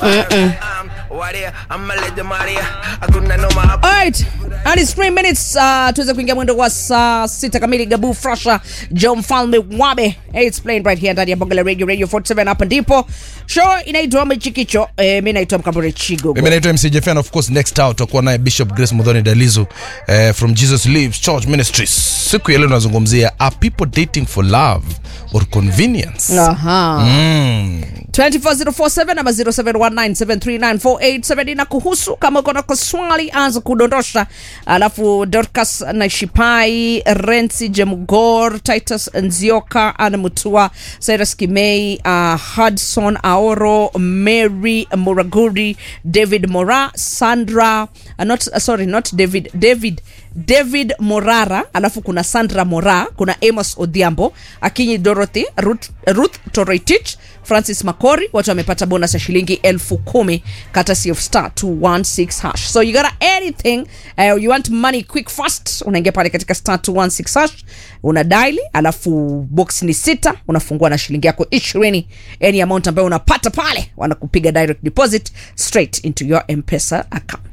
Alright, and it's 3 minutes uh, tuweze kuingia mwendo wa saa sita kamili. Gabu Frasha, Joe Mfalme Wabe, it's playing right here ndani ya Bonga la Radio Radio 47. Hapa ndipo show inaitwa Mchikicho. Eh, mimi naitwa Mkambure Chigo. mimi naitwa mc jefan of course next out tutakuwa naye bishop grace mudhoni dalizu eh, from jesus lives church ministries siku ya leo tunazungumzia are people dating for love or convenience Aha. mm. 24047 ama 0719739487 na kuhusu kama uko na swali anza kudondosha alafu dorcas naishipai rensi jemgor titus nzioka ana mutua cyrus kimei uh, hudson aoro mary muraguri david mora sandra uh, not, uh, sorry not david david david morara alafu kuna sandra mora kuna amos odhiambo akinyi dorothy ruth, ruth toroitich francis makori watu wamepata bonus ya shilingi elfu kumi courtesy of star 216 hash so you got anything uh, you want money quick fast unaingia pale katika star 216 hash una daili alafu box ni sita unafungua na shilingi yako ishirini any amount ambayo unapata pale wanakupiga direct deposit straight into your mpesa account